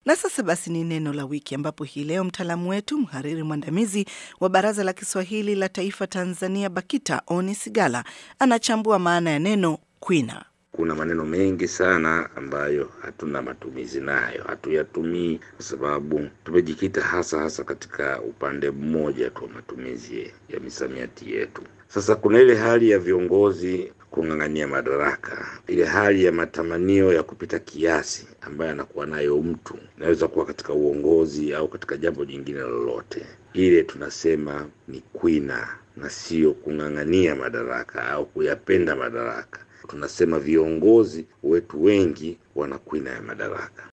Na sasa basi ni neno la wiki, ambapo hii leo mtaalamu wetu mhariri mwandamizi wa Baraza la Kiswahili la Taifa Tanzania BAKITA Oni Sigala anachambua maana ya neno kwina. Kuna maneno mengi sana ambayo hatuna matumizi nayo, hatuyatumii kwa sababu tumejikita hasa hasa katika upande mmoja tu wa matumizi ya misamiati yetu. Sasa kuna ile hali ya viongozi kung'ang'ania madaraka, ile hali ya matamanio ya kupita kiasi ambayo anakuwa nayo mtu, inaweza kuwa katika uongozi au katika jambo jingine lolote, ile tunasema ni kwina na sio kung'ang'ania madaraka au kuyapenda madaraka. Tunasema viongozi wetu wengi wana kwina ya madaraka.